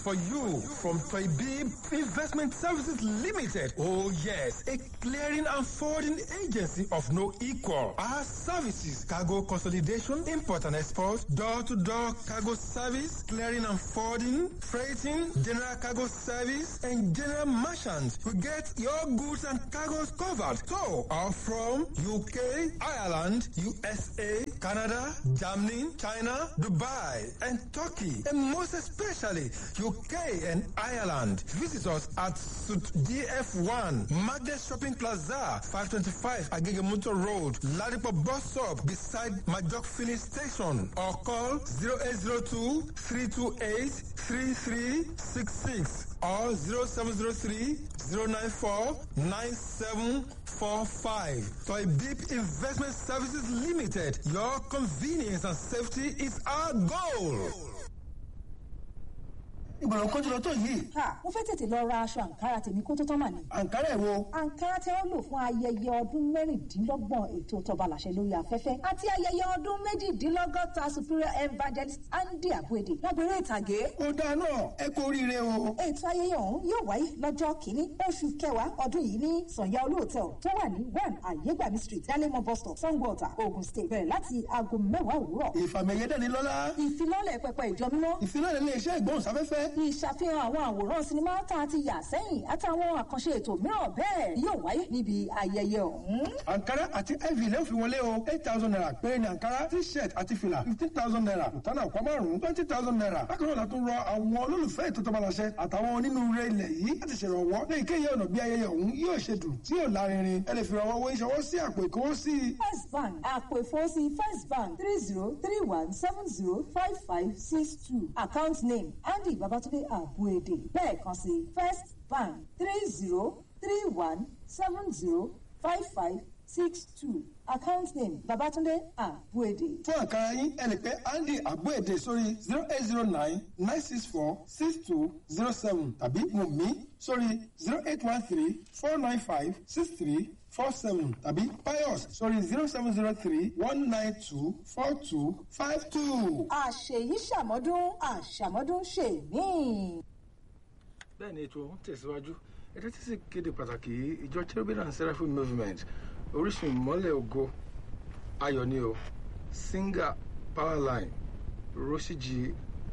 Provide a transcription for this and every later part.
for you from Toybib Investment Services Limited. Oh yes, a clearing and forwarding agency of no equal. Our services, cargo consolidation, import and export, door-to-door cargo service, clearing and forwarding, freighting, general cargo service, and general merchant. We get your goods and cargoes covered. So, are from UK, Ireland, USA, Canada, Germany, China, Dubai, and Turkey, and most especially UK and Ireland. Visit us at Suit DF1, Magnet Shopping Plaza, 525 Agegemuto Road, Ladipo Bus Stop, beside Majok Filling Station, or call 0802 328 3366 or 0703 094 9745. Toy Deep Investment Services Limited. Your convenience and safety is our goal. ìgbọ̀ràn kan jùlọ tó yìí. ha mo fẹ́ tètè lọ ra aṣọ àǹkárá tèmi kó tó tán mà ní. àǹkárá ẹ̀ wo. àǹkárá tí wọ́n lò fún ayẹyẹ ọdún mẹ́rìndínlọ́gbọ̀n ètò tọba làṣẹ lórí afẹ́fẹ́ àti ayẹyẹ ọdún méjìdínlọ́gọ́ta superior evangelist andy abuede lágbèrè ìtàgé. ó dáa náà ẹ kú oríire o. ètò ayẹyẹ ọ̀hún yóò wáyé lọ́jọ́ kìíní oṣù kẹwàá ọdún yìí ní sànyà olóòtẹ́ọ̀ tó wà ní one àyégbàmí street dalemo bus stop sangwater ogun state bẹ̀rẹ̀ láti aago mẹ́wàá òwúrọ̀. ìfàmìyẹ dẹ́ni lọ́lá. ìfilọ́lẹ̀ pẹpẹ ìjọ mímọ́. ìfilọ́lẹ̀ ilé iṣẹ́ ìgbóhùnsáfẹ́fẹ́. ìṣàfihàn àwọn àwòrán sinimá tá a ti yà sẹ́yìn àtàwọn àkànṣe ètò mìíràn bẹ́ẹ̀ yóò wáyé níbi ayẹyẹ ọ̀hún. àǹkárá àti iv lè fi wọlé o eight thousand naira péré ni àǹkárá t-shirt àti fìlà fifteen thousand naira ìtànà àpá márùn-ún twenty thousand naira bákan náà la tún rọ àwọn olólùfẹ́ ètò tọmọláṣẹ àtàwọn onínúure ilẹ̀ yìí láti ṣèrànwọ́ ní ìkéyìí ọ̀nà bí ayẹyẹ ọ̀hún yóò ṣe dùn tí yóò lárinrin ẹ lè fi rànwọ́ owó ìṣọwọ́ sí àpò ìkówósí. first bank àpò ìfowósí first bank three zero three one seven zero five five six two account name andy babatunde abuede lẹ́ẹ̀kan sí first bank three zero three one seven zero five five six two account name babatunde abuede. fún àkàrà yín ẹ lè pè andy abuede sórí zero eight zero nine nine six four six two zero seven tàbí mùmí sórí zero eight one three four nine five six three four seven tàbí pius sórí zero seven zero three one nine two four two five two. àṣèyí ṣàmọ́dún àṣàmọ́dún ṣèmí. bẹ́ẹ̀ ni ètò ń tẹ̀síwájú ẹjọ́ tí sì kéde pàtàkì ìjọ cherubim and seraphim movement orísun ìmọ́lẹ̀ ògo ayọ̀ ni o singer powerline rosiji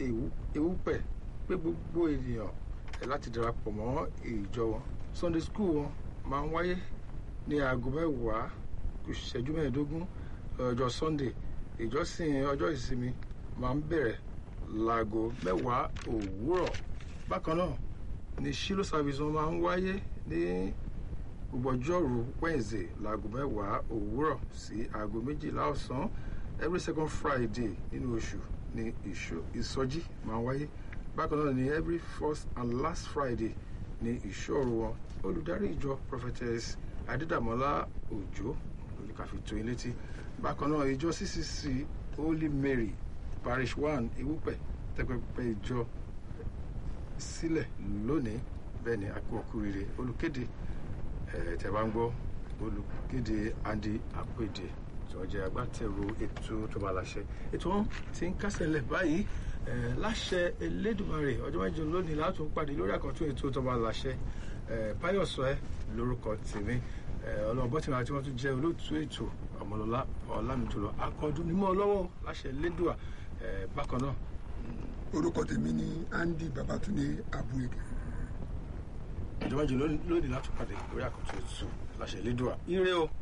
ewúpẹ̀ pé gbogbo ènìyàn ẹ̀ láti darapọ̀ mọ́ ìjọ wọn sunday school wọn máa ń wáyé ní aago mẹ́wàá kù ṣẹ́jú mẹ́ẹ̀ẹ́dógún ọjọ́ sunday ìjọsìn ọjọ́ ìsinmi máa ń bẹ̀rẹ̀ láago mẹ́wàá òwúrọ̀ bákan náà ní shilo service wọn máa ń wáyé ní gbogbo ọjọ́rú wednesday láago mẹ́wàá òwúrọ̀ sí aago méjìlá ọ̀sán every second friday nínú oṣù ní ìsọjí máa ń wáyé bákan náà ní every first and last friday ní ìṣòro wọn olùdarí ìjọ prophetess adédàmọ́lá òjò olùkàfi tó yín létí bákan náà ìjọ ccc holy mary parish one ewúpẹ̀ tẹ́pẹ́pẹ́ ìjọ sílẹ̀ lónìí bẹ́ẹ̀ ni akúọkúrire olùkéde ẹ̀ tẹ́ bá ń gbọ́ olùkéde andy apèdè tí wọ́n jẹ́ agbátẹrù ètò tó máa láṣẹ ètò wọn ti ń kásẹ̀ lẹ̀ báyìí ẹ̀ láṣẹ elédùnmarè ọjọ́ mẹ́jọ lónìí látún pàdé lórí àkọ́tún ètò tó máa láṣẹ ẹ̀ páyọ̀sọ ẹ lórúkọ tèmi ẹ̀ ọlọ́ọ̀bọ tí wọ́n tún jẹ́ olóòtú ètò ọmọlọ́lá ọ̀làmìjọlọ akọ́dún nímọ̀ lọ́wọ́ láṣẹ elédùà ẹ̀ bákan náà orúkọ tèmi ni andy babatunde abuede. ìjọba jù lónìí láti pàdé lórí àkótó ètò láṣẹ ìlédùá ire o.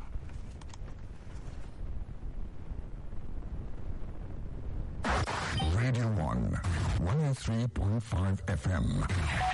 Radio 1, 103.5 FM.